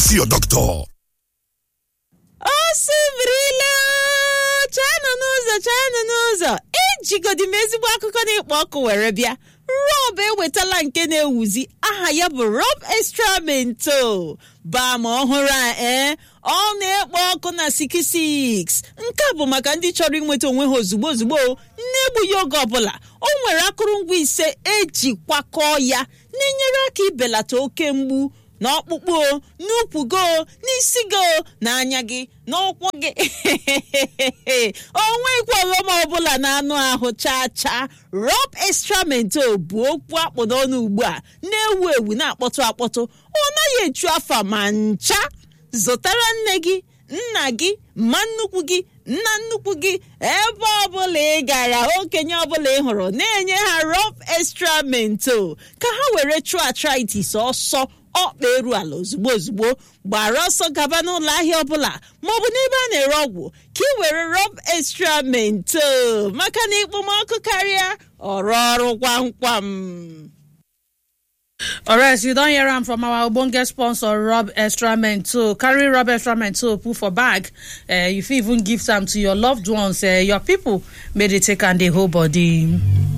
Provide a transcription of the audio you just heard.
see your doctor. o sibirila chaanụ n'ụzọ chaanụ n'ụzọ ejigodi m ezigbo akụkọ na-ekpo ọkụ were bịa rob ewetala nke na-ewuzi aha ya bụ rob extra mento bam ọhụrụ a ee ọ na-ekpo ọkụ na 66 nke a bụ maka ndị chọrọ inweta onwe ha ozugbo ozugbo na-egbughị oge ọbụla o nwere akụrụngwa ise eji kwakọọ ya na-enyere aka ibelata oke mgbu n'ọkpụkpụ o n'ukwu go n'isi go n'anya gị n'ụkwụ gị onweghịkwa ọghọm ọbụla na anụ ahụ chaa chaa rob extramento bụ okwu akpụ n'ọnụ ugbu a na-ewu ewu na-akpọtụ akpọtụ ọ naghị echu afa ma ncha zụtara nne gị nna gị ma nnukwu gị nna nnukwu gị ebe ọbụla ị gara okenye ọbụla ị hụrụ na-enye ha rob extramento ka ha were chụọ arthritis ọsọ ọkpa eru ala ozugbo ozugbo gbara ọsọ gaba n'ụlọ ahịa ọbụla maọbụ n'ebe a na-ere ọgwụ ka ị were rob extra mento maka na ikpomọkụ karịa ọrụ ọrụ kwam kwam alright you don hear am from our ogbonge sponsor rob extrament too carry rob extrament too put for bag uh, you fit even gift am to your loved ones uh, your people make dey take am dey whole body.